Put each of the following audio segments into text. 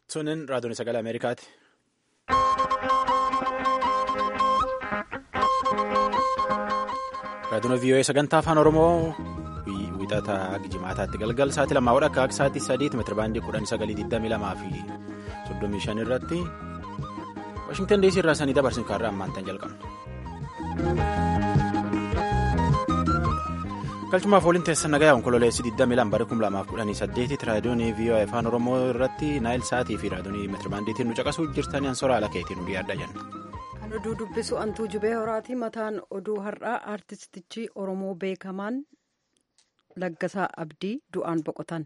Sunin raadiyoon sagalee Ameerikaati. Raadiyoon VOA sagantaa afaan Oromoo wixataa jimaataatti galgal sa'aatii lamaa wadha akka sa'aatii sadiitti meetira baandii kudhan sagalii digdamii lamaa fi soddomii shan irratti Waashingtan DC irraa sanii dabarsin kaarraa ammaantan jalqabna. galchumaaf waliin teessan nagaa onkololeessi 22 bara 2018 raadiyoon VOA afaan oromoo irratti naayil sa'aatii fi raadiyoon meetirabaandiitiin nu caqasuu jirtanii ansoora ala keetiin nu dhiyaadha jenna. kan oduu dubbisu antuu jubee horaati mataan oduu har'aa aartistichi oromoo beekamaan laggasaa abdii du'aan boqotan.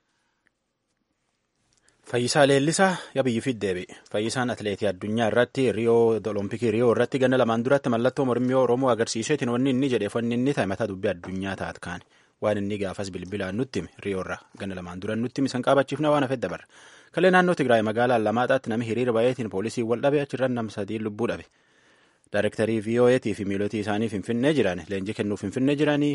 Fayyisaa Leellisaa yabiyyi fiddeebi. Fayyisaan atileetii addunyaa irratti riyoo olompikii riyoo irratti ganna lamaan duratti mallattoo mormii Oromoo agarsiiseetiin wanni inni jedheef wanni inni ta'e mataa dubbii addunyaa taat kaane. Waan inni gaafas bilbilaan nutti hime riyoo irraa ganna lamaan duran nutti hime san qaabachiifna waan hafedda bara. Kallee naannoo Tigraay magaalaa Alamaataatti nami hiriira baay'eetiin poolisii wal dhabe achirran nam sadii lubbuu dhabe. Daarektarii VOAtii fi miilotii isaanii Finfinnee jiran leenjii kennuu Finfinnee jiranii.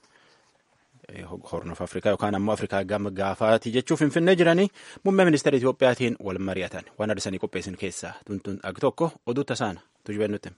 Hornof Afrikaa yookaan ammoo Afrikaa gama gaafaatii jechuuf Finfinnee jiranii muummee ministeera Itoophiyaatiin wal mari'atan waan arsanii qopheessin keessaa tuntuun ag tokko oduu tasaana tujubeen nutti.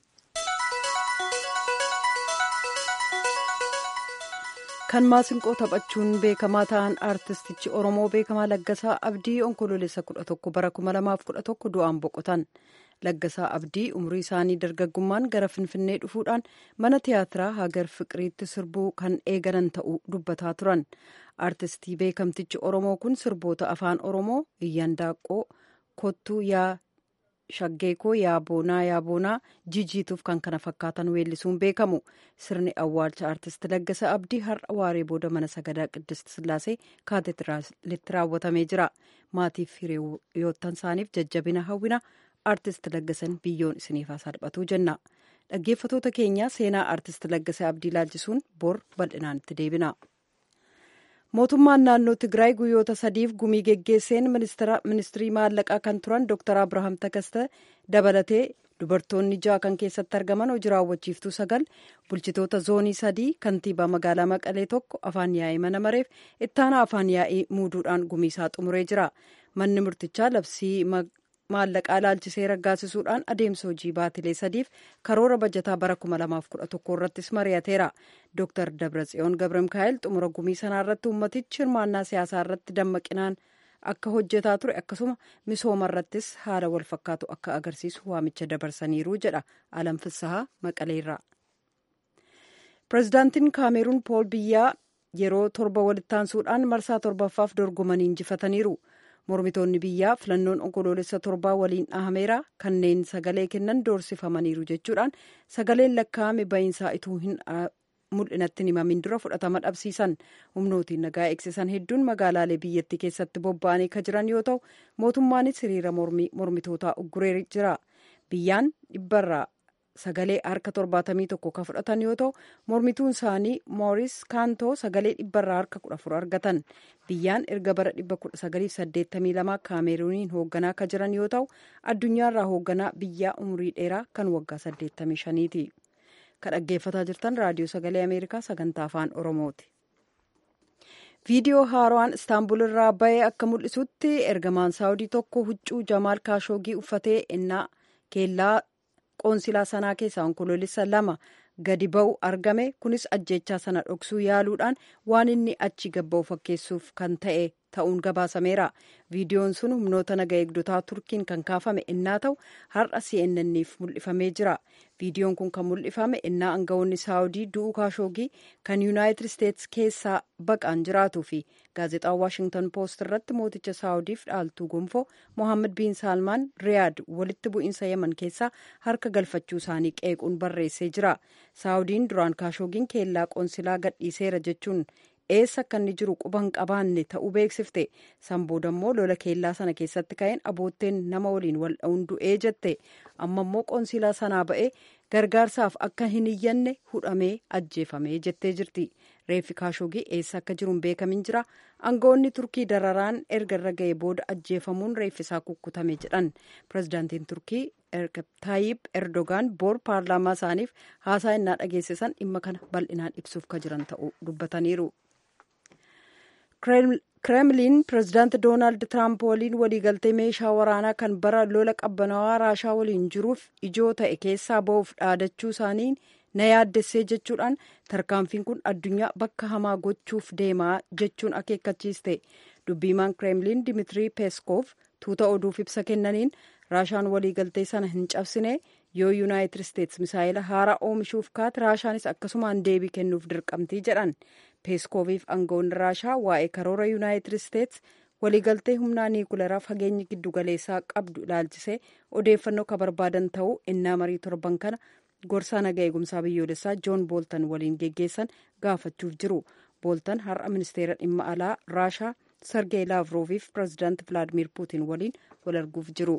kan maasinqoo taphachuun beekamaa ta'an aartistichi oromoo beekamaa laggasaa abdii onkoloolessa 11 bara 2011 du'aan boqotan laggasaa abdii umurii isaanii dargaggummaan gara finfinnee dhufuudhaan mana tiyaatiraa hagar fiqiriitti sirbuu kan eegalan ta'uu dubbataa turan aartistii beekamtichi oromoo kun sirboota afaan oromoo iyyandaaqqoo kottuu yaa shaggeekoo yaaboonaa yaaboonaa jijiituuf kan kana fakkaatan weellisuun beekamu sirni awwaalcha aartist laggasaa abdii har'a waaree booda mana sagadaa qiddist sillaasee kaateediraalitti raawwatamee jira maatiif hiriyoottan isaaniif jajjabina hawwina aartist laggasan biyyoon isiniif haa salphatu jenna dhaggeeffatoota keenya seenaa aartist laggasaa abdii laalchisuun bor bal'inaan itti deebina. mootummaan naannoo tigraay guyyoota sadiif gumii geggeesseen ministirii maallaqaa kan turan dr abrahaam takaste dabalatee dubartoonni ja'a kan keessatti argaman hojii raawwachiiftuu sagal bulchitoota zoonii sadii kantiibaa magaalaa maqalee tokko afaan yaa'ii mana mareef ittaanaa afaan yaa'ii muuduudhaan gumiisaa xumuree jira manni murtichaa labsii maallaqaa laalchisee raggaasisuudhaan adeemsa hojii baatilee sadiif karoora bajataa bara 2011 irrattis mari'ateera dr dabratsiyoon gabra mikaa'el xumura gumii sanaa irratti ummatichi hirmaannaa siyaasaa irratti dammaqinaan akka hojjetaa ture akkasuma misooma irrattis haala wal fakkaatu akka agarsiisu waamicha dabarsaniiru jedha alam fissahaa maqaleerraa pirezidaantiin kaameruun pool biyyaa yeroo torba walittaansuudhaan marsaa torbaffaaf dorgomanii injifataniiru. mormitoonni biyyaa filannoon onkoloolessa torbaa waliin dhahameera kanneen sagalee kennan doorsifamaniiru jechuudhaan sagaleen lakkaa'ame ba'iinsaa ituu hin mul'inatti himamin dura fudhatama dhabsiisan humnootiin nagaa eegsisan hedduun magaalaalee biyyattii keessatti bobba'anii kan jiran yoo ta'u mootummaanis hiriira mormitootaa ugguree jira biyyaan dhibbarraa sagalee harka torbaatamii tokko kan fudhatan yoo ta'u mormituun isaanii mooris kaantoo sagalee dhibbarraa harka kudha afur argatan biyyaan erga bara dhibba kudha sagaliif saddeettamii lama kaameruuniin hoogganaa kan jiran yoo ta'u addunyaarraa hoogganaa biyyaa umurii dheeraa kan waggaa saddeettamii shaniiti kan dhaggeeffataa jirtan raadiyoo sagalee ameerikaa sagantaa afaan oromooti. viidiyoo haaraan istaanbul irraa bahee akka mul'isutti ergamaan saawudii tokko huccuu jamaal kaashoogii uffatee innaa keellaa qoonsilaa sanaa keessaa onkoloolessa lama gadi ba'u argame kunis ajjechaa sana dhoksuu yaaluudhaan waan inni achi gabba'u fakkeessuuf kan ta'e ta'uun gabaasameera viidiyoon sun humnoota naga eegdotaa turkiin kan kaafame innaa ta'u har'a cnnniif mul'ifamee jira viidiyoon kun kan mul'ifame innaa aangawoonni saawudii du'uu kaashoogii kan yuunaayitid isteetsi keessaa baqaan jiraatuu fi gaazexaa waashingtan poost irratti mooticha saawudiif dhaaltuu gonfoo mohaammed biin saalmaan riyaad walitti bu'iinsa yaman keessaa harka galfachuu isaanii qeequun barreessee jira saawudiin duraan kaashoogiin keellaa qoonsilaa gadhiiseera jechuun eessa akka inni jiru quba hin qabaanne ta'uu beeksifte san booda immoo lola keellaa sana keessatti ka'een abootteen nama waliin wal dha'uun du'ee jette amma immoo qoonsilaa sanaa ba'ee gargaarsaaf akka hin iyyanne hudhamee ajjeefamee jettee jirti reeffi kaashoogii eessa akka jiru hin beekamin jira aangawoonni turkii dararaan erga irra ga'ee booda ajjeefamuun reeffisaa kukkutame jedhan pirezidaantiin turkii taayib erdogaan boor paarlaamaa isaaniif haasaa innaa dhageessisan dhimma kana bal'inaan ibsuuf ka jiran ta'uu dubbataniiru. kremlin pirezidaanti doonaald tiraamp waliin waliigaltee meeshaa waraanaa kan bara lola qabbanawaa raashaa waliin jiruuf ijoo ta'e keessaa ba'uuf dhaadachuu isaanii na yaaddessee jechuudhaan tarkaanfiin kun addunyaa bakka hamaa gochuuf deemaa jechuun akeekkachiiste dubbiimaan kremlin dimiitirii peeskoof tuuta oduuf ibsa kennaniin raashaan waliigaltee sana hin cabsine yoo yuunaayitid isteets misaayila haaraa oomishuuf kaate raashaanis akkasumaan deebii kennuuf dirqamtii jedhan peeskoofiif aangawoonni raashaa waa'ee karoora yuunaayitid isteets waliigaltee humnaa niikuleraa fageenyi giddugaleessaa qabdu ilaalchisee odeeffannoo ka barbaadan ta'uu innaa marii torban kana gorsaa naga eegumsaa biyyoolessaa joon booltan waliin geggeessan gaafachuuf jiru booltan har'a ministeera dhimma alaa raashaa sargeey laavrooviif pirezidaanti vilaadimir puutin waliin wal arguuf jiru.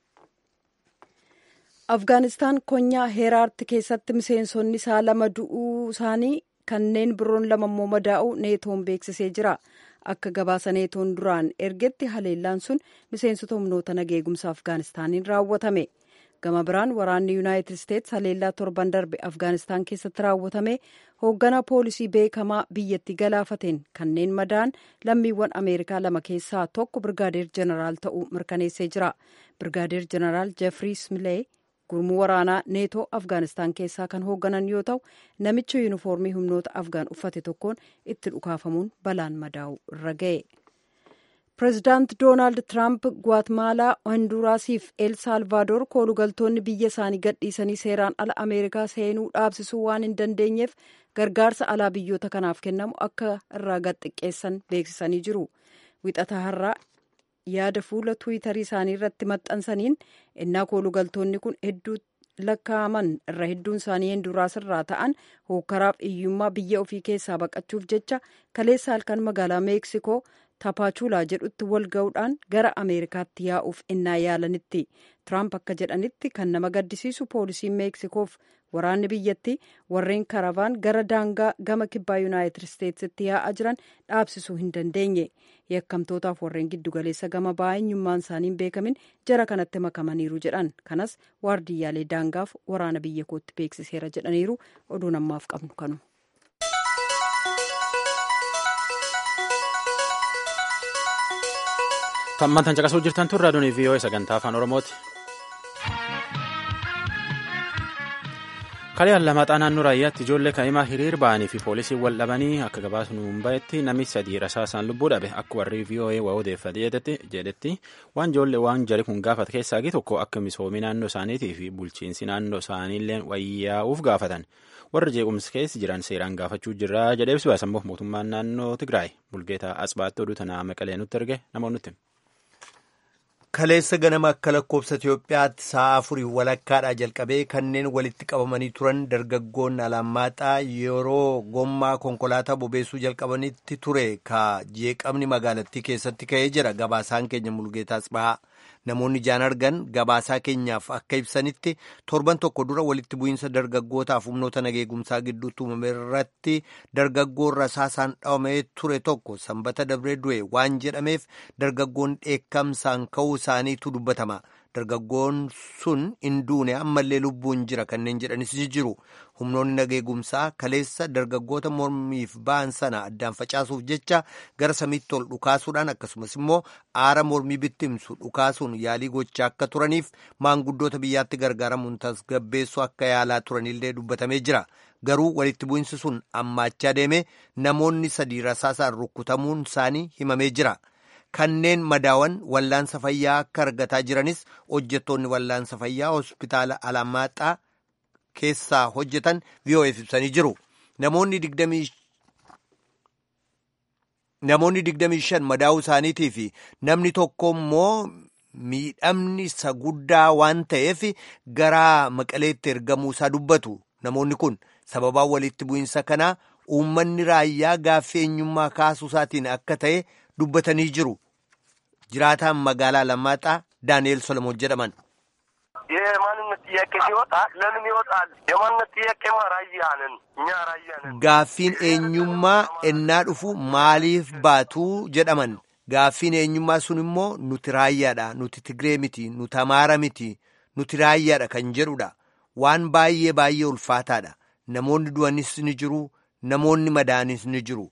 afgaanistaan konyaa heeraarti keessatti miseensonni isaa lama du'uu isaanii kanneen biroon lama immoo madaa'uu neetoon beeksisee jira akka gabaasa neetoon duraan ergetti haleellaan sun miseensota humnoota naga eegumsa afgaanistaaniin raawwatame gama biraan waraanni yuunaayitid isteets haleellaa torban darbe afgaanistaan keessatti raawwatame hoogganaa poolisii beekamaa biyyatti galaafateen kanneen madaan lammiiwwan ameerikaa lama keessaa tokko birgaadeer jeneraal ta'uu mirkaneessee jira birgaadeer jeneraal jeffrii smilee gurmuu waraanaa neetoo afgaanistaan keessaa kan hoogganan yoo ta'u namicha yuunifoormii humnoota afgaan uffate tokkoon itti dhukaafamuun balaan madaa'u irra ga'e. pireezidaant doonaald tiraamp guatemaalaa honduraasiif el saalvaadoor koolugaltoonni biyya isaanii gadhiisanii seeraan ala ameerikaa seenuu dhaabsisuu waan hin dandeenyeef gargaarsa alaa biyyoota kanaaf kennamu akka irraa gad xiqqeessan beeksisanii jiru wixata har'aa yaada fuula tuwitarii isaanii irratti maxxansaniin innaa koolugaltoonni kun hedduu lakkaa'aman irra hedduun isaanii honduraas irraa ta'an hookkaraaf hiyyummaa biyya ofii keessaa baqachuuf jecha kaleessa halkan magaalaa meeksikoo taapaachuulaa jedhutti wal ga'uudhaan gara ameerikaatti yaa'uuf innaa yaalanitti tiraamp akka jedhanitti kan nama gaddisiisu poolisiin meeksikoof waraanni biyyatti warreen karavaan gara daangaa gama kibbaa yuunaayitid isteetsitti yaa'aa jiran dhaabsisuu hin dandeenye yakkamtootaaf warreen giddugaleessa gama ba'aa eenyummaan isaanii hin beekamin jara kanatti makamaniiru jedhan kanas waardiyyaalee daangaaf waraana biyya kootti beeksiseera jedhaniiru oduun ammaaf qabnu kanu. Tammantan caqasuu jirtan tun raadiyoon VOA sagantaa afaan Oromooti. Kalee Lamaaxaa naannoo raayyaatti ijoollee kaa'imaa hiriir ba'anii fi poolisiin wal dhabanii akka gabaasnu hin bahetti namni sadii rasaasaan lubbuu dhabe akka warri VOA waa odeeffate jedhetti waan ijoollee waan jari kun gaafate keessaa tokko akka misoomii naannoo isaaniitii fi bulchiinsi naannoo isaaniillee wayyaa'uuf gaafatan. warri jeequmsi keessa jiran seeraan gaafachuu jirra jedhee ibsu baasammoo mootummaan naannoo Tigraay bulgeetaa Asbaatti oduu tanaa maqalee nutti erge namoonni nutti. Kaleessa ganama akka lakkoobsa Itoophiyaatti sa'a afurii walakkaadhaa jalqabee kanneen walitti qabamanii turan dargaggoonni alaamaaxaa yeroo gommaa konkolaataa bobeessuu jalqabanitti ture ka jeeqamni magaalattii keessatti ka'ee jira gabaasaan keenya mulgeetaa Asbahaa. Namoonni ijaan argan gabaasaa keenyaaf akka ibsanitti torban tokko dura walitti bu'iinsa dargaggootaaf humnoota nageegumsaa gidduutti uumame irratti dargaggoon rasaasaan dhawamee ture tokko sanbata dabree du'e waan jedhameef dargaggoon dheekkamsaan ka'uu isaaniitu dubbatama. Dargaggoon sun hin duune ammallee lubbuun jira kanneen jedhanis jiru. Humnoonni nageegumsaa kaleessa dargaggoota mormiif ba'an sana addaan facaasuuf jecha gara samiitti ol dhukaasuudhaan akkasumas immoo aara mormii bittimsu dhukaasuun yaalii gochaa akka turaniif maanguddoota biyyaatti gargaaramuun tasgabbeessuu akka yaalaa turanillee dubbatamee jira. Garuu walitti bu'insi sun ammaachaa deemee namoonni sadii rasaasaan rukutamuun isaanii himamee jira. Kanneen madaawan wallaansa fayyaa akka argataa jiranis hojjettoonni wallaansa fayyaa hospitaala Alamaaxaa keessaa hojjetan VOF ibsanii jiru. Namoonni digdamii shan madaa'uu isaaniitii fi namni tokko immoo miidhamni isa guddaa waan ta'eef gara maqaleetti ergamuu isaa dubbatu. Namoonni kun sababaa walitti bu'insa kanaa uummanni raayyaa gaaffii eenyummaa kaasuu isaatiin akka ta'e dubbatanii jiru. jiraataan magaalaa Alamaaxaa Daani'eel Solomoon jedhaman. የማንነት ጥያቄ ሲወጣ ለምን ይወጣል? የማንነት ጥያቄማ ራያ ነን እኛ ራያ ነን። Gaaffiin eenyummaa ennaa dhufu maaliif baatu jedhaman. Gaaffiin eenyummaa sun immoo nuti raayyaadha, nuti Tigree miti, nuti Amaara miti, nuti raayyaadha kan jedhudha. Waan baay'ee baay'ee ulfaataadha. Namoonni du'anis ni jiru, namoonni madaanis ni jiru.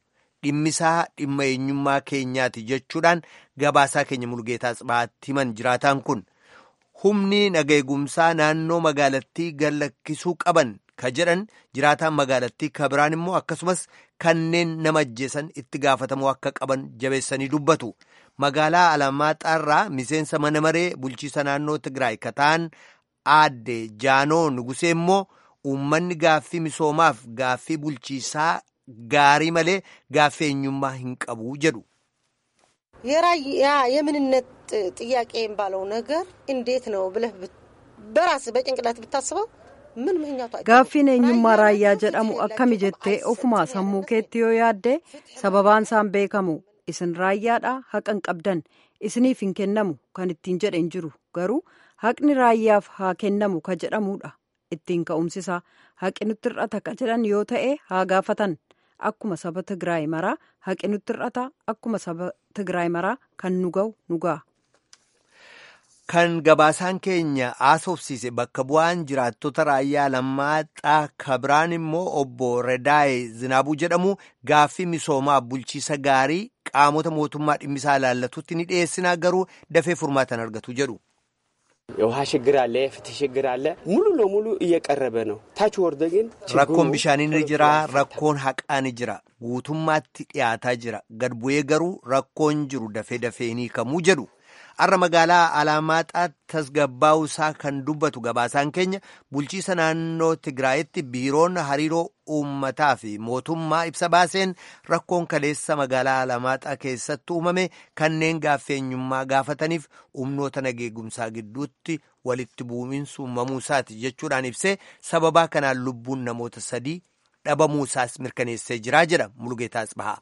dhimmisaa dhimma eenyummaa keenyaati jechuudhaan gabaasaa keenya mulgeetaa tsibaatti himan jiraataan kun humni nageegumsaa naannoo magaalattii gallakkisuu qaban ka jedhan jiraataan magaalattii ka biraan immoo akkasumas kanneen nama ajjeesan itti gaafatamuu akka qaban jabeessanii dubbatu magaalaa alamaaxaarraa miseensa mana maree bulchiisa naannoo tigraay ka ta'an aadde jaanoo nugusee immoo uummanni gaaffii misoomaaf gaaffii bulchiisaa gaarii malee gaaffii eenyummaa hin qabu jedhu. የራያ የምንነት ጥያቄ የሚባለው ነገር እንዴት ነው ብለህ በራስ በጭንቅላት ብታስበው ምን ምክንያቱ gaaffiin eenyummaa raayyaa jedhamu akkami jettee ofuma sammuu keetti yoo yaadde sababaan isaan beekamu isin raayyaadha haqan qabdan isiniif hin kennamu kan ittiin jedhen jiru garuu haqni raayyaaf haa kennamu ka jedhamudha ittiin ka'umsisaa haqi nutti hir'ata ka jedhan yoo ta'e haa gaafatan akkuma saba tigraay maraa haqi nutti hir'ata akkuma saba tigraay maraa kan nu ga'u nu ga'a. Kan gabaasaan keenya haasofsiise bakka bu'aan jiraattota raayyaa Alamaaxaa kabiraan immoo obbo Redaay Zinaabuu jedhamu gaaffii misoomaa bulchiisa gaarii qaamota mootummaa dhimmisaa ilaallatutti ni dhiyeessinaa garuu dafee furmaatan argatu jedhu. የውሃ ችግር አለ፣ የፍትህ ችግር አለ። ሙሉ ለሙሉ እየቀረበ ነው። ታች ወርደ ግን rakkoon bishaanii ni jira rakkoon haqaa ni jira guutummaatti dhiyaataa jira gad bu'ee garuu rakkoon jiru dafee dafee ni hiikamuu jedhu har'a magaalaa alaamaaxaatti tasgabbaa'uu isaa kan dubbatu gabaasaan keenya bulchiisa naannoo tigraayitti biiroon hariiroo uummataa fi mootummaa ibsa baaseen rakkoon kaleessa magaalaa alaamaaxaa keessatti uumame kanneen gaaffeenyummaa gaafataniif humnoota nageegumsaa gidduutti walitti bu'iinsi uumamuu isaati jechuudhaan ibsee sababaa kanaan lubbuun namoota sadii dhabamuu isaas mirkaneessee jiraa jedha mulgeetaas bahaa.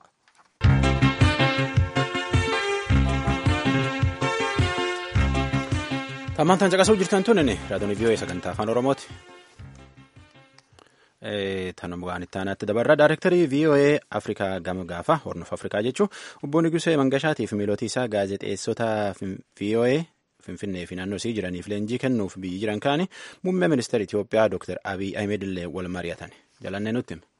Tammaantaan caqasuu jirtan tun raadiyoon vii'oo sagantaa afaan oromooti. Tanuma waan itti aanaatti dabarra daayirektarii vii'oo afrikaa gama gaafa hornuuf afrikaa jechuun obbo Nigusee Mangashaatiif fi miilootii isaa gaazexeessota vii'oo finfinnee fi naannoo isii jiraniif leenjii kennuuf biyyi jiran kaani muummee ministeera Itoophiyaa Dr. Abiy Ahmed illee wal mari'atan jalannee nutti hima.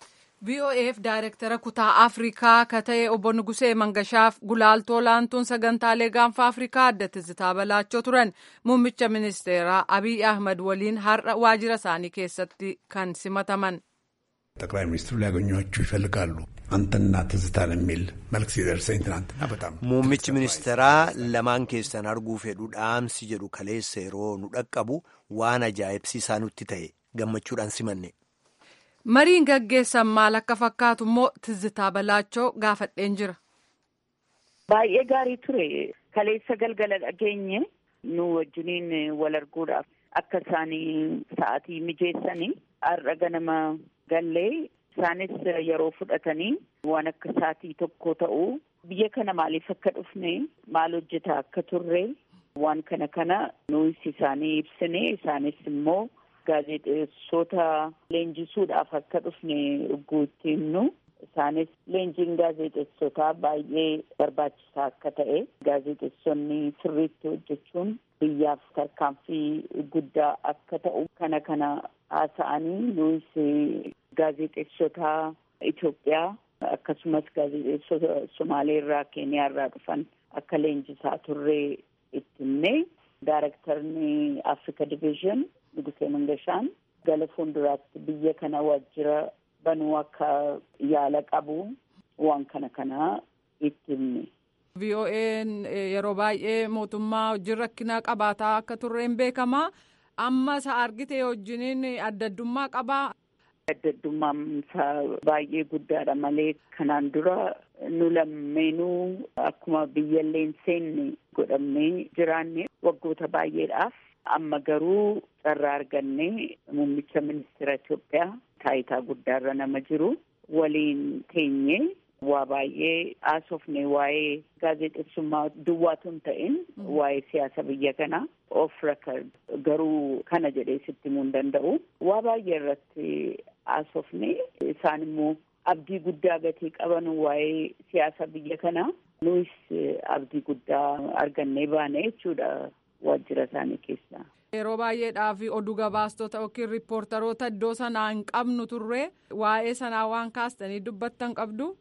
VOAf daayirektara kutaa Afrikaa ka ta'e obbo Nugusee Mangashaaf gulaaltoo laantuun sagantaalee gaanfa Afrikaa adda Tizitaa Balaachoo turan muummicha ministeeraa Abiy Ahmad waliin har'a waajjira isaanii keessatti kan simataman. ጠቅላይ ሚኒስትሩ ሊያገኟችሁ ይፈልጋሉ አንተና ትዝታን የሚል መልክ ሲደርሰኝ ትናንትና በጣም muummichi ministeeraa lamaan keessan arguu fedhu dhaamsi jedhu kaleessa yeroo nu dhaqqabu waan ajaa'ibsiisaa nutti ta'e gammachuudhaan simanne. Mariin gaggeessan maal akka fakkaatu immoo Tizitaa Balaachoo gaafadheen jira. Baay'ee gaarii ture. Kaleessa galgala dhageenye nu wajjiniin wal arguudhaaf akka isaanii sa'aatii mijeessanii har'a ganama gallee isaanis yeroo fudhatanii waan akka sa'aatii tokko ta'u biyya kana maaliif akka dhufne maal hojjetaa akka turre waan kana kana nuus isaanii ibsine isaanis immoo gaazexeessota leenjisuudhaaf akka dhufne dhuguutti himnu isaanis leenjiin gaazexeessotaa baay'ee barbaachisaa akka ta'e gaazexeessonni sirriitti hojjechuun biyyaaf tarkaanfii guddaa akka ta'u kana kana haasa'anii nuus gaazexeessota Itoophiyaa akkasumas gaazexeessota Somaalee irraa Keeniyaa irraa dhufan akka leenjisaa turree itti himne daarektarni Africa Division Nugusee Mangashaan gara fuulduraatti biyya kana waajjira banuu akka yaala qabu waan kana kana itti himne. VOA'n yeroo baay'ee mootummaa wajjin rakkina qabaataa akka turreen beekama. Amma isa argite wajjiniin adda addummaa qabaa. Adda addummaan isaa baay'ee guddaadha malee kanaan dura nu lammeenuu akkuma biyyallee seenne godhamnee jiraanne waggoota baay'eedhaaf amma garuu carraa arganne muummicha ministeera Itoophiyaa taayitaa guddaarra nama jiru waliin teenye waa baay'ee haasofne waa'ee gaazexeessummaa duwwaatu hin ta'in waa'ee siyaasa biyya kanaa off record garuu kana jedhee sitti himuu hin danda'u waa baay'ee irratti haasofne isaan immoo abdii guddaa gatii qaban waa'ee siyaasa biyya kanaa nuus abdii guddaa argannee baane jechuudha waajjira isaanii keessa. Yeroo baay'eedhaaf oduu gabaastota yookiin riippoortaroota iddoo sanaa hin qabnu turre waa'ee sanaa waan kaastanii dubbattan qabdu.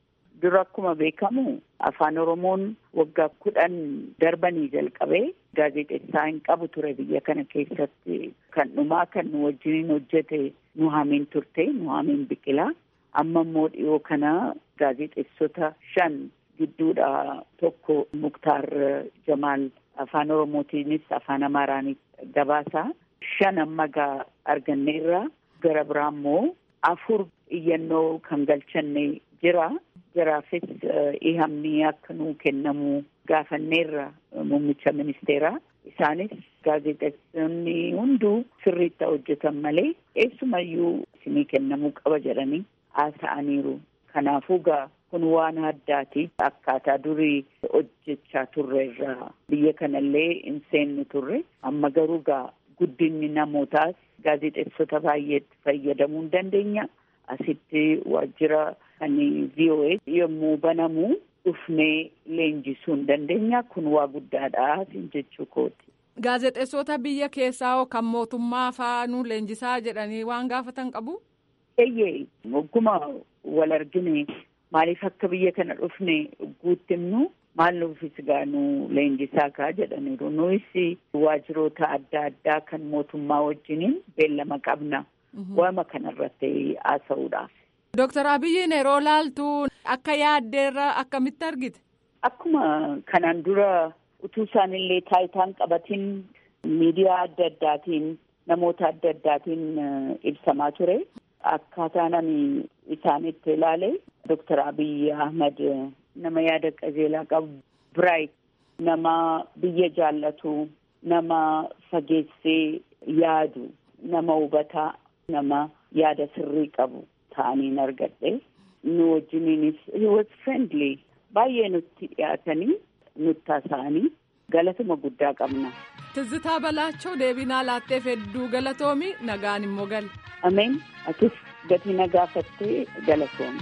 dura akkuma beekamu afaan oromoon waggaa kudhan darbanii jalqabee gaazexeessaa hin qabu ture biyya kana keessatti kan dhumaa kan nu wajjiniin hojjete nuhaamiin turte nuhaamiin biqilaa amma immoo dhiyoo kana gaazexeessota shan gidduudha tokko muktaar jamaal afaan oromootiinis afaan amaaraanis gabaasaa shan amma gaa arganneerra gara biraa immoo afur iyyannoo kan galchanne jira jiraafis ihamni akka nuu kennamu gaafanneerra muummicha ministeeraa isaanis gaazexeessonni hunduu sirriitti hojjetan malee eessumayyuu isinii kennamuu qaba jedhanii haasa'aniiru kanaafuu gaa kun waan addaati akkaataa durii hojjechaa turre irraa biyya kanallee hin seennu turre amma garuu gaa guddinni namootaas gaazexeessota baay'eetti fayyadamuu hin dandeenya asitti waajjira kan VOA yommuu banamu dhufnee leenjisuu hin dandeenya kun waa guddaadha sin jechuu kooti. Gaazexeessota biyya keessaa hoo kan mootummaa faanuu leenjisaa jedhanii waan gaafatan qabu? Eeyyee ogguma wal argine maaliif akka biyya kana dhufne guuttimnu maal nuufis gaanu leenjisaa kaa jedhaniiru nuyis waajiroota adda addaa kan mootummaa wajjiniin beellama qabna waama kanarratti haasa'uudhaaf. Dooktar Abiyyiin yeroo laaltu akka yaaddeerra akkamitti argite? Akkuma kanaan dura utuu isaanillee taayitaan qabatiin miidiyaa adda addaatiin namoota adda addaatiin ibsamaa ture. Akkaataa nami isaanitti ilaale Dooktar Abiyyi Ahmad nama yaada qajeelaa qabu biraayit nama biyya jaallatu nama fageessee yaadu nama hubataa nama yaada sirrii qabu ta'aniin argadhe nu wajjiniinis he was friendly baay'ee nutti dhiyaatanii nutti haasa'anii galatuma guddaa qabna. Tizzitaa Balaachoo deebinaa laatteef hedduu galatoomi nagaan immoo gal. Ameen atis gatii nagaafattee galatoomi.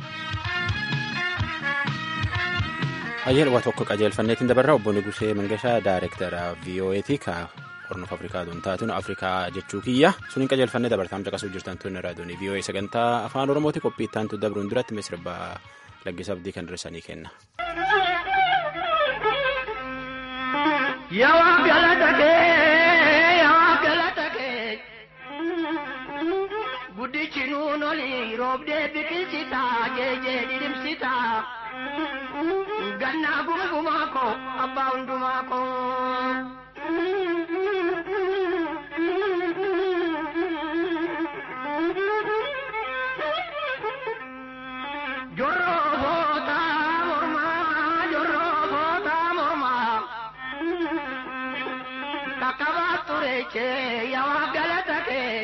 Ayyee waa tokko qajeelfanneetiin dabarraa obbo Nugusee Mangashaa Daayirektara VOAti ka Hornoof Afrikaa duun taatuun Afrikaa jechuu kiyya suniin qajeelfannee dabartaam caqasuu jirtan tun raadiyoon VOA sagantaa afaan Oromooti qophii ittaantu dabruun duratti misirba laggisa abdii kan dursanii kenna. Yaa galata kee yaa galata kee guddichi nuun olii roobdee biqilchitaa jeejee didimsitaa. Gannaa gungumaa koo abbaa hundumaa koo. Jorroo bootaa mormaa jorroo bootaa mormaa. Kakkabaa tureechee yaa galata kee.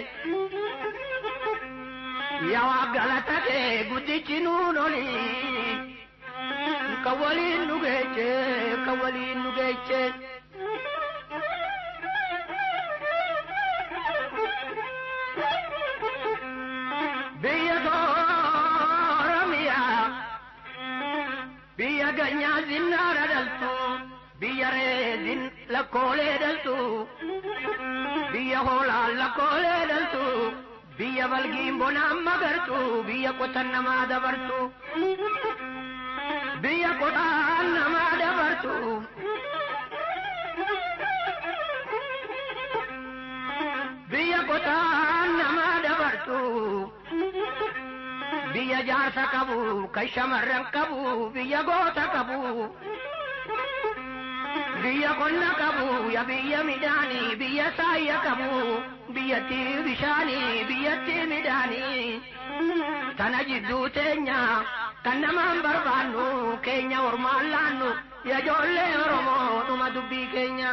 Yaa galata kee guddichi nuun olii. Kawaliin nu geeche kawaliin nu geeche. Biyya Oromiyaa biyya ganyaa zinnaara dhaltu biyya reezin lakkoolee dhaltu biyya hoolaan lakkoolee dhaltu biyya balgiin bonaan magartu biyya qotan namaa dabartu. biyya qotaan namaa dabartu. Biyya qotaan namaa dabartu. Biyya jaarsa qabu, kan shamarran qabu, biyya goota qabu. Biyya qonna qabu, ya biyya midhaanii, biyya saayya qabu. Biyyatti bishaanii, biyyatti midhaanii. Tana jidduu teenya. kan namaan barbaannu keenya ormaan laannu ya ijoollee oromoo dhuma dubbii keenya.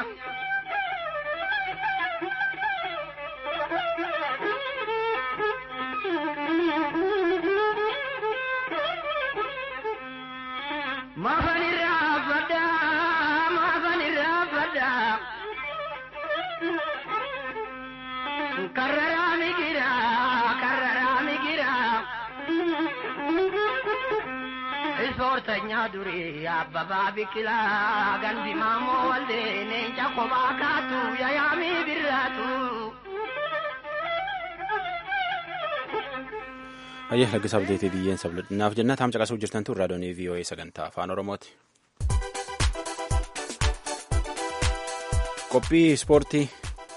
Maafan irraa faddaa maafan irraa faddaa karraraa migiraa karraraa migiraa. Ispoortanya durii abbabaa biqilaa gandi maamoo waldee leenca kophaa kaatu yaayamii birraatu. Ayyee laggisaa abdeetii biyyeen sabladhinaaf jenna taam caqasuu jirtan tun raadiyoonii VOA sagantaa afaan Oromooti. Qophii ispoortii.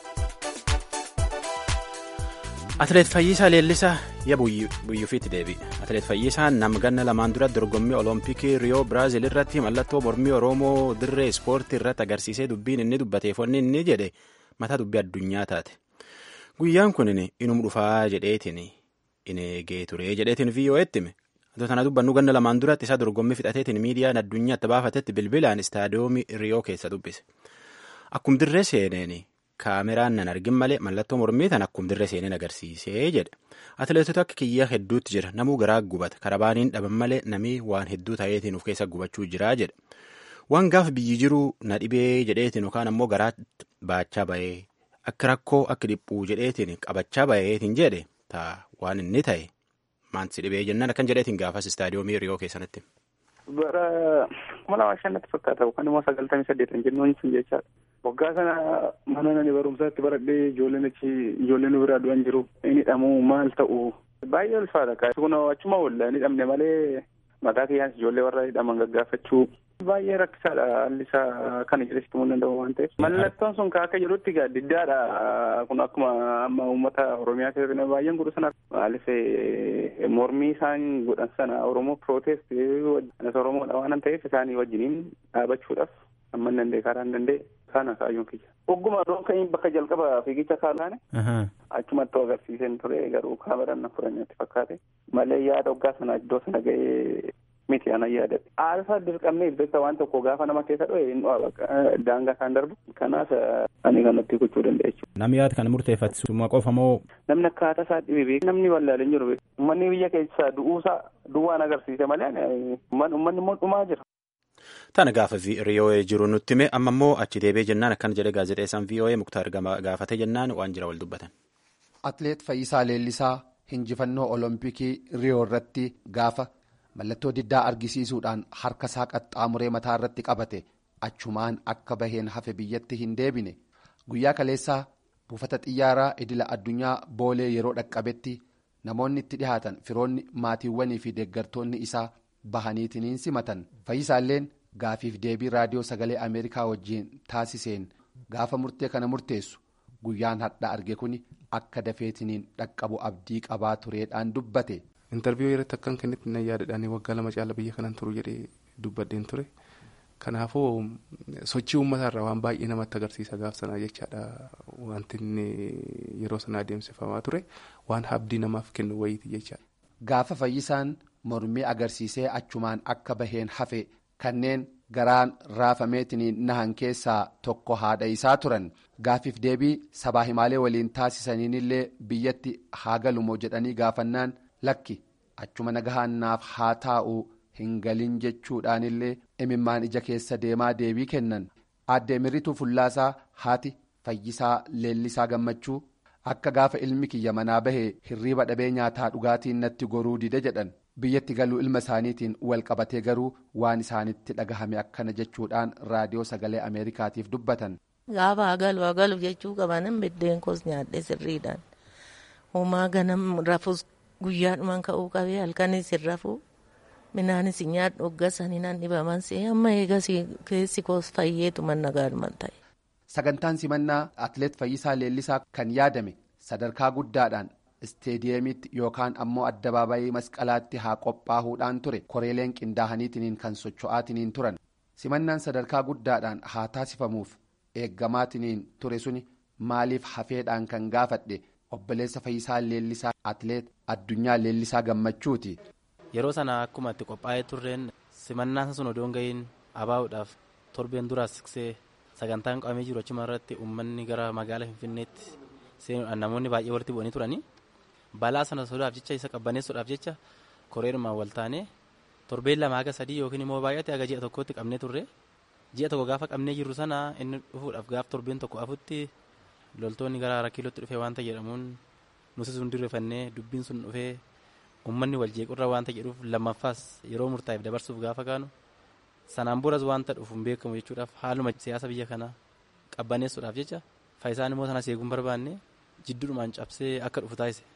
Atileet Fayyisaa Leellisaa yaa buyyuufiitti deebi'e. Atileet Fayyisaan nama ganna lamaan dura dorgommii Oloompikii Riyoo Biraazil irratti mallattoo mormii Oromoo dirree ispoortii irratti agarsiisee dubbiin inni dubbateef wanni inni jedhe mataa dubbii addunyaa taate. Guyyaan kun inuma dhufaa jedheetiin in eegee ture jedheetiin VOA'tti hime. Atoo kana dubbannu ganna lamaan duratti isaa dorgommii fixateetiin miidiyaan addunyaatti baafatetti bilbilaan istaadiyoomii Riyoo keessa dubbise. Akkum dirree seeneen kaameraan nan argin malee mallattoo mormii tan akkum dirree seeneen agarsiisee jedhe. Atileetota akka kiyyaa hedduutti jira. Namuu garaa gubata. Karabaaniin dhaban malee namii waan hedduu ta'eetiin of keessa gubachuu jira jedhe. Waan gaafa biyyi jiruu na dhibee jedheetiin yookaan ammoo garaa baachaa bahee akka rakkoo akka dhiphuu jedheetiin qabachaa baheetiin jedhe ta'a waan inni ta'e maansi dhibee jennaan akkan jedheetiin gaafas istaadiyoomii Riyoo keessanitti. Bara kuma lama shannatti fakkaata yookaan immoo sagaltamii saddeetan jennuun sun jechaadha. Waggaa sana mana nani barumsaatti baradhee ijoolleen achi ijoolleen nu biraa du'an jiru. Inni hidhamuu maal ta'u baay'ee ulfaata. Kun achuma oolla inni hidhamne malee mataa kiyyaan ijoollee warra hidhaman gaggaafachuu baay'ee rakkisaadha haalli isaa kana jedhesitti himuu danda'u waan ta'eef. Mallattoon sun akka jedhutti diddaadha kun akkuma amma uummata Oromiyaa keessatti baay'een godhu sana maaliif mormii isaan godhan sana Oromoo protest anas Oromoodha waan ta'eef isaanii wajjiniin dhaabachuudhaaf amma hin danda'e karaa hin danda'e kana kaayyoon kiyya. Ogguma rookanii bakka jalqaba fiigicha kaalaane achumatti agarsiiseen ture garuu kaameraan na fudhannetti fakkaate malee yaada waggaa sana iddoo sana ga'ee miti anan yaadadhe. Aalfa dirqamnee beekta waan tokko gaafa nama keessa dho'e hin dho'a daangaa isaan darbu. Kanaaf ani kanatti gochuu danda'a jechuudha. Namni yaada kana murteeffatu qofa moo. Namni akkaataa isaa dhibee beeku namni wallaalee hin jiru beeku. Uummanni biyya keessaa du'uusaa duwwaan agarsiise malee uummanni immoo dhumaa jira. Tana gaafa VOA jiru nutti hime amma immoo achi deebee jennaan akkana jedhe gaazexeessaan VOA Muktaar gaafate jennaan waan jira wal dubbatan. Atileet Fayyisaa Leellisaa hinjifannoo Olompikii Riyoo irratti gaafa mallattoo diddaa argisiisuudhaan harka isaa qaxxaamuree mataa irratti qabate achumaan akka baheen hafe biyyatti hin deebine guyyaa kaleessaa buufata xiyyaaraa idila addunyaa boolee yeroo dhaqqabetti namoonni itti dhihaatan firoonni maatiiwwanii fi deeggartoonni isaa bahaniitiniin simatan fayyisaalleen gaafiif deebii raadiyoo sagalee ameerikaa wajjiin taasiseen gaafa murtee kana murteessu guyyaan hadhaa arge kun akka dafeetiniin dhaqqabu abdii qabaa tureedhaan dubbate. intarviiyuu irratti akkan kennitti na yaadadhaan waggaa lama caala biyya kanan turu jedhee dubbadheen ture kanaafuu sochii uummataa waan baay'ee namatti agarsiisa gaaf sanaa jechaadha wanti inni yeroo sana adeemsifamaa ture waan abdii namaaf kennu wayiiti jechaadha. gaafa fayyisaan mormii agarsiisee achumaan akka baheen hafe kanneen garaan raafameetiniin nahan keessaa tokko haadha isaa turan gaafiif deebii sabaa himaalee waliin taasisaniinillee biyyatti haa galumoo jedhanii gaafannaan. lakki achuma nagahannaaf haa taa'u hin galin jechuudhaanillee imimmaan ija keessa deemaa deebii kennan aadde mirituu fullaasaa haati fayyisaa leellisaa gammachuu akka gaafa ilmi kiyya manaa bahee hirriiba dhabee nyaataa dhugaatiin natti goruu dide jedhan biyyatti galuu ilma isaaniitiin wal qabatee garuu waan isaanitti dhagahame akkana jechuudhaan raadiyoo sagalee ameerikaatiif dubbatan. gaafa hagalu hagalu jechuu qabanan biddeen koos nyaadhe sirriidhaan homaa ganam rafus. guyyaadhumaan ka'uu qabee halkanis hin rafuu minaanis nyaadhu hoggasanii nan dhibaman see amma eegas keessi koos fayyeetuman nagaadhuman ta'e. sagantaan simannaa atileet fayyisaa leellisaa kan yaadame sadarkaa guddaadhaan isteediyeemiitti yookaan ammoo addabaabayii masqalaatti haa qophaa'uudhaan ture koreeleen qindaa'aniitiniin kan socho'aatiniin turan simannaan sadarkaa guddaadhaan haa taasifamuuf eeggamaatiniin ture suni maaliif hafeedhaan kan gaafadhe. obboleessa fayyisaa leellisaa atileet addunyaa leellisaa gammachuuti. yeroo sana akkuma itti qophaa'ee turreen simannaan sun odoon gahiin abaa'uudhaaf torbeen duraas siqsee sagantaan qabamee jiru achuma irratti uummanni gara magaalaa finfinneetti seenuudhaan namoonni baay'ee walitti bu'anii turanii balaa sana sodaaf jecha isa qabbaneessuudhaaf jecha koreerumaan wal taanee torbeen lama haga sadii yookiin immoo baay'ate haga ji'a tokkotti qabnee turre ji'a tokko gaafa qabnee jirru sana inni dhufuudhaaf gaaf torbeen tokko afutti. loltoonni gara hara kiilootti dhufee waanta jedhamuun nuti sun dirrefannee dubbiin sun dhufee uummanni wal jeequrra waanta jedhuuf lammaffaas yeroo murtaa'eef dabarsuuf gaafa kaanu sanaan boras waanta dhufu hin beekamu jechuudhaaf haaluma siyaasa biyya kanaa qabbaneessuudhaaf jecha faayisaan immoo sana seeguun barbaanne jidduudhumaan cabsee akka dhufu taasise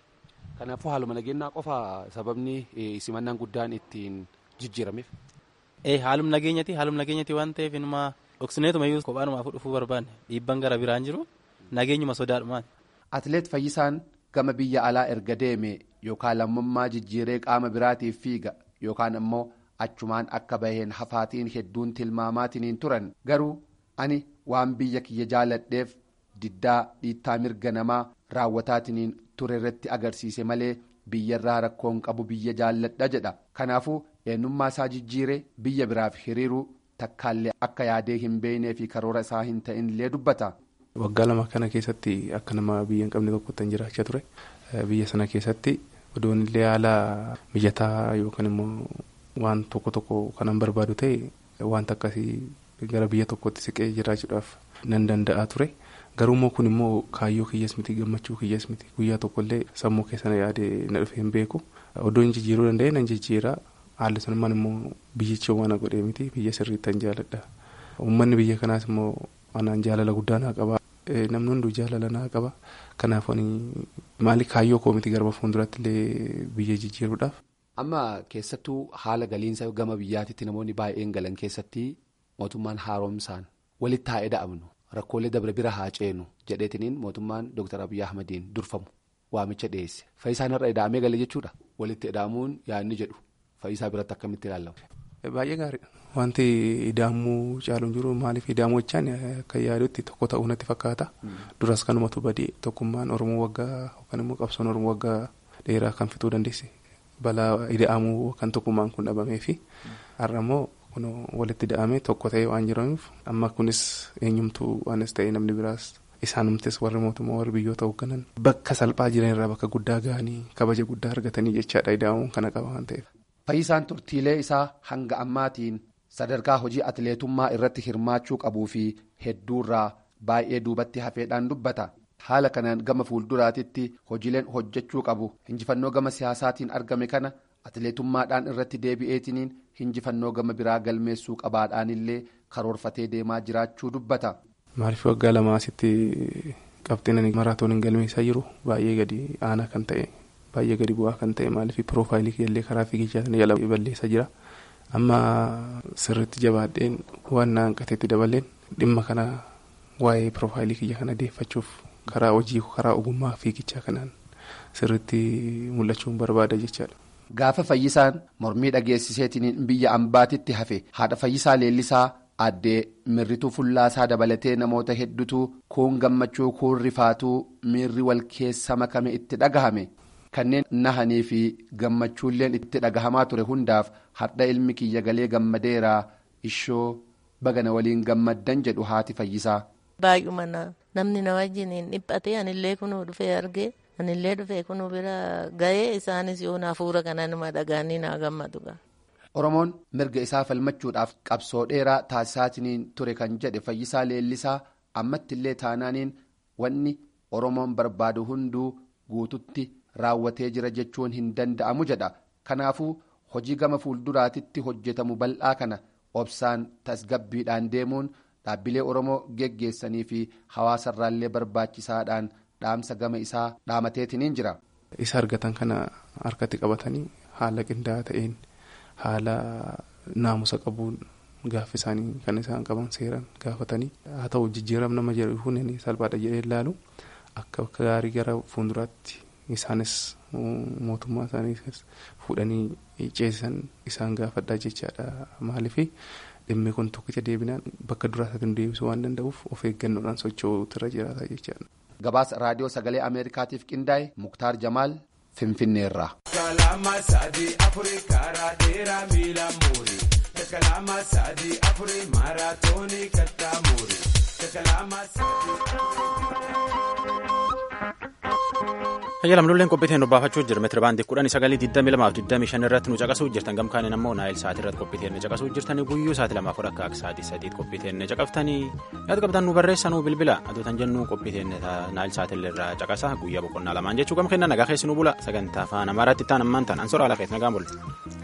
Kanaafuu haaluma nageenyaa qofa sababni simannaan guddaan ittiin jijjiirameef. Ee haaluma nageenyati haaluma nageenyati waan ta'eef inuma dhoksineetuma iyyuu kophaadhumaaf dhufuu barbaanne dhiibban gara biraan jiru nageenyuma sodaadhumaan. Atileet Fayyisaan gama biyya alaa erga deeme yookaan lammummaa jijjiiree qaama biraatiif fiiga yookaan ammoo achumaan akka baheen hafaatiin hedduun tilmaamaatiin turan garuu ani waan biyya kiyya jaaladheef diddaa dhiittaa mirga namaa raawwataatiin ture irratti agarsiise malee biyyarraa rakkoon qabu biyya jaalladha jedha kanaafuu eenyummaa isaa jijjiiree biyya biraaf hiriiruu takkaallee akka yaadee hin beeknee fi karoora isaa hin ta'inillee dubbata. Waggaa lama kana keessatti akka nama biyya hin qabne tokkotti jiraachaa ture biyya sana keessatti odoon illee haala mijataa yookaan immoo waan tokko tokko kanan barbaadu ta'e wanta akkasii gara biyya tokkotti siqee jiraachuudhaaf nan danda'a ture garuummoo kun immoo kaayyoo kiyyaas miti gammachuu kiyyaas miti guyyaa tokkollee sammuu keessana yaade na dhufe hin beeku odoon jijjiiruu danda'e nan jijjiira haalli sunimmaan immoo biyyichi waan godhee miti biyya sirriittan jaaladha uummanni biyya kanaas immoo anaan jaalala guddaa naa qaba namni hunduu jaalala naa qaba kanaaf maali kaayyoo koo miti garba fuulduratti illee biyya jijjiiruudhaaf. Amma keessattuu haala galiinsa gama biyyaatitti namoonni baay'een galan keessatti mootummaan haaromsaan walitti haa eda'amnu rakkoolee dabre bira haa ceenu jedheetiniin mootummaan Dr. Abiyyi Ahmadiin durfamu waamicha dhiyeesse. Fayyisaan irra eda'amee gale jechuudha. Walitti eda'amuun yaadni jedhu fayyisaa biratti akkamitti ilaalamu. Baay'ee gaariidha. Wanti ida'amuu caaluun jiru maaliif ida'amuu jechaan akka yaadutti tokko ta'uu natti fakkaata. Duras kanumatu badii tokkummaan Oromoo waggaa yookaan immoo qabsoon Oromoo waggaa dheeraa kan fituu dandeesse. balaa ida'amuu kan tokkummaan kun dhabamee fi har'a immoo kun walitti ida'amee tokko ta'ee waan jiraniif amma kunis eenyumtuu waanis ta'ee namni biraas isaanumtes warri mootummaa warri biyyoota hoogganan bakka salphaa jiran irraa bakka guddaa ga'anii kabaja guddaa argatanii jechaadha ida'amuun kana qaba waan ta'eef. Fayyisaan turtiilee isaa hanga ammaatiin sadarkaa hojii atileetummaa irratti hirmaachuu qabuu fi hedduurraa baay'ee duubatti hafeedhaan dubbata. haala kanaan gama fuulduraatitti hojiileen hojjechuu qabu hinjifannoo gama siyaasaatiin argame kana atileetummaadhaan irratti deebi'eetiniin hinjifannoo gama biraa galmeessuu qabaadhaanillee karoorfatee deemaa jiraachuu dubbata. Maaliif waggaa lama asitti qabxiin maraatooniin galmeessaa jiru baay'ee gadi aanaa kan ta'e baay'ee gadi bu'aa kan ta'e maaliif piroofaayilii kiyyaallee karaa fiigichaa jala balleessaa jira amma sirriitti jabaadheen waan na hanqateetti dabaleen dhimma kana waa'ee piroofaayilii kiyya kana deeffachuuf. karaa hojii karaa ogummaa fiigichaa kanaan sirriitti mul'achuun barbaada jechaadha. Gaafa fayyisaan mormii dhageessiseetiin biyya ambaatitti hafe haadha fayyisaa leellisaa addee mirrituu fullaasaa dabalatee namoota hedduutu kuun gammachuu kuun rifaatuu miirri wal keessa makame itti dhagahame kanneen nahanii fi gammachuulleen itti dhagahamaa ture hundaaf hadha ilmi kiyya galee gammadeeraa ishoo bagana waliin gammaddan jedhu haati fayyisaa. Baay'uma namni na wajjin dhiphatee anillee kunuu dhufee argee anillee dhufee kunuu bira ga'ee isaanis yoo hafuura kana nama dhagaanii naa gammadu. Oromoon mirga isaa falmachuudhaaf qabsoo dheeraa taasisaatiin ture kan jedhe fayyisaa leellisaa ammattillee taanaaniin wanni Oromoon barbaadu hunduu guututti raawwatee jira jechuun hin danda'amu jedha. Kanaafuu hojii gama fuulduraatitti hojjetamu bal'aa kana obsaan tasgabbiidhaan deemuun. dhaabbilee oromoo geggeessanii fi hawaasarraallee barbaachisaadhaan dhaamsa gama isaa dhaamateetiniin jira. isa argatan kana harkatti qabatanii haala qindaa'aa ta'een haala naamusa qabuun gaafa isaanii kan isaan qaban seeran gaafatanii haa ta'u jijjiiram nama jedhu hundi salphaadha jedhee ilaalu akka bakka gaarii gara fuulduraatti isaanis mootummaa isaanii fuudhanii ceesisan isaan gaafadhaa jechaadha maaliifi. dhimmi kun tokkicha deebinaan bakka duraasatiin deebisuu waan danda'uuf of eeggannoodhaan socho'uutu irra jiraata jechaadha. gabaasa raadiyoo sagalee ameerikaatiif qindaa'e muktaar jamaal finfinneerraa. kalama sadii afurii karaa dheeraa miila muuri kalama sadii afurii maaraatoonii kattaa muuri kalama Tajaajilamtoonni qophiitiin dubbaafachuuf jiru meetira baandii kudhan sagalii digdami lamaaf digdami shan irratti nu caqasuu jirtan gamkaaniin ammoo naayil sa'aatii irratti qophiitiin caqasuu jirtanii guyyuu sa'aatii lamaaf fudha akka sa'aatii sadiitti qophiitiin caqaftanii yaada qabatan nu barreessanuu bilbila aduutan jennu qophiitiin naayil sa'aatii irraa caqasa guyyaa boqonnaa lamaan jechuu gam kenna nagaa keessi nu bula sagantaa afaan amaaraatti ta'an ammaan ta'an ansora alaa keessa nagaan bula.